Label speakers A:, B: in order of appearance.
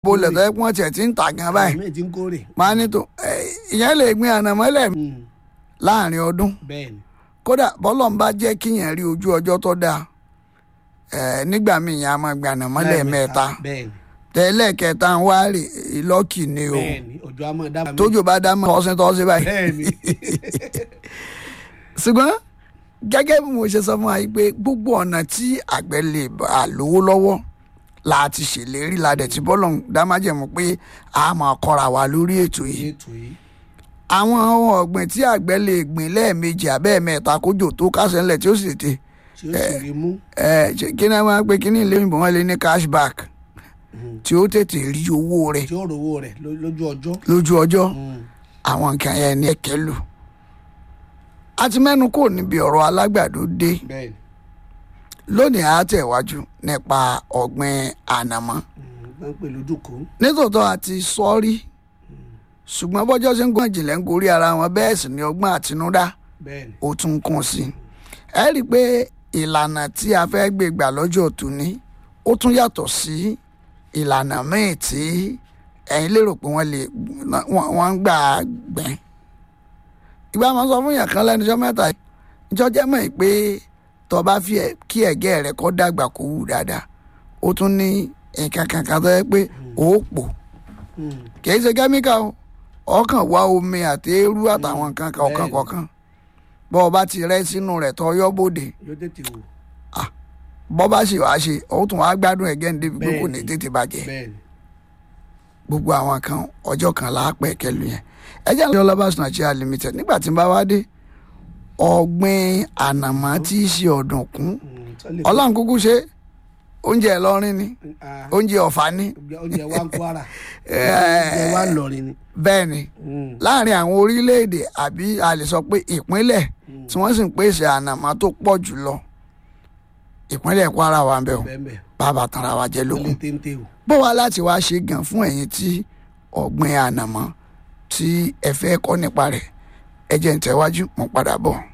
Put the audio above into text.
A: bolẹ̀ tó yẹ kí wọ́n tiẹ̀ ti ń tà gan báyìí
B: àmì ti ń kórè.
A: máa ní tó ẹ, ìyẹn lè gbin ànàmọ́lẹ̀
B: Mm,
A: láàrin ọdún
B: bẹ́ẹ̀ ni
A: kódà bọ́lọ̀ ń bá jẹ́ kíyàn rí ojú ọjọ́ tó dáa ẹ, nígbà míì yẹn a máa gbin ànàmọ́lẹ̀ mẹ́ta
B: bẹ́ẹ̀ ni
A: tẹ́lẹ̀ kẹta ń wá rè lọ́kì ni o
B: bẹ́ẹ̀ ni òjò àmọ́ dá mi.
A: tójò bá dá mọ́ tọ́sí tọ́sí báyìí
B: bẹ́ẹ̀ ni
A: ṣùgbọ́n gẹ́gẹ́ bí mo ṣe sọ fún wa yìí pé gbogbo ọ̀nà tí àgbẹ̀ lè bá a lówó lọ́wọ́ la ti ṣèlérí la dẹ̀ ti bọ́lọ̀ ń dá májẹ̀mú pé a máa kọ́ra wa lórí ètò yìí
B: ètò yìí
A: àwọn ohun ọ̀gbìn tí àgbẹ̀ lè gbìn lẹ́ẹ̀mejì abẹ́ẹ̀mẹ́ta kójò tó kásẹ̀ ńlẹ̀ tí ó sì tètè
B: tí ó sì rí mú.
A: ẹ ṣe- kí ni wọ́n máa ń pè kí ní ilé ìbò wọn lè ní cashback
B: Mm.
A: tí ó tètè rí owó rẹ̀
B: tí ó rówó rẹ̀ ló- lójú ọjọ́.
A: lójú ọjọ́
B: Mm,
A: àwọn nǹkan yẹn ní ẹ̀kẹ́ lò a ti mẹ́nu kò níbi ọ̀rọ̀ alágbàdo dé
B: bẹ́ẹ̀ ni
A: lónìí a tẹ̀wájú nípa ọ̀gbìn ànàmọ́
B: Mm, wọ́n ń pè lójúkó.
A: nítòótọ́ a ti sọ rí ṣùgbọ́n bọ́jọ́ ṣe ń gbọ́n jìnlẹ̀ ń gorí ara wọn bẹ́ẹ̀ sì ni ọgbọ́n àtinúdá
B: bẹ́ẹ̀ ni
A: ó tún kún sí i ẹ rí i pé ìlànà tí a fẹ́ gbé gbà lọ́jọ́ tòní ó tún yàtọ̀ sí ìlànà míì tí ẹ̀yin lérò pé wọ́n lè wọ́n wọ́n ń gbà gbìn. ìgbà máa ń sọ fún yàn kan lẹ́nu ọjọ́ mẹ́ta yìí ìjọ jẹ́ mọ̀ pé tó bá fi ẹ̀- kí ẹ̀gẹ́ rẹ̀ kó dàgbà kó wù dáadáa ó tún ní nǹkan kankan tó yẹ pé ó pò
B: Mm,
A: kì í ṣe kẹ́míkà o ọkàn wá omi àti eérú àtàwọn nǹkan kan ọ̀kan
B: Bẹ́ẹ̀ni.
A: kọ̀ọ̀kan bọ́ ọ bá ti rẹ́ sínú rẹ̀ tọ́ yọ́ bòde
B: yóò tètè wò.
A: bọ́ bá sì wá ṣe ó tún wá gbádùn ẹ̀gẹ́ ní débi pé kò ní
B: Bẹ́ẹ̀ni.
A: tètè bàjẹ́
B: bẹ́ẹ̀ ni
A: gbogbo àwọn kan ọjọ́ kan láàpẹ̀ kẹlu yẹn ẹjẹ́ ní ọlọ́bàṣán Nigeria limited nígbà tí n bá wá dé ọ̀gbìn ànàmọ́ tí í ṣe ọ̀dùnkún
B: Mm, tó lè-
A: ọlọ́run kúkú ṣe oúnjẹ Ìlọrin ni
B: Ah,
A: oúnjẹ Ọ̀fà ni
B: oúnjẹ wa ń Kwara
A: Eh.
B: oúnjẹ wa ń lọrin ni.
A: bẹ́ẹ̀ ni
B: Mm,
A: láàrin àwọn orílẹ̀-èdè àbí a lè sọ pé ìpínlẹ̀ tí wọ́n sì ń pèsè ànàmọ́ tó pọ̀ jù lọ ìpínlẹ̀ Kwara wà ń bẹ̀ o
B: bẹ́ẹ̀ bẹ́ẹ̀
A: bàbá tanra wa jẹ́
B: ó lè
A: lókun
B: téńté o.
A: bó wa láti wá ṣe gan fún ẹ̀yin tí ọ̀gbìn ànàmọ́ tí ẹ fẹ́ kọ́ nípa rẹ̀ ẹ jẹ́ ń tẹ̀wájú mo padà bọ̀.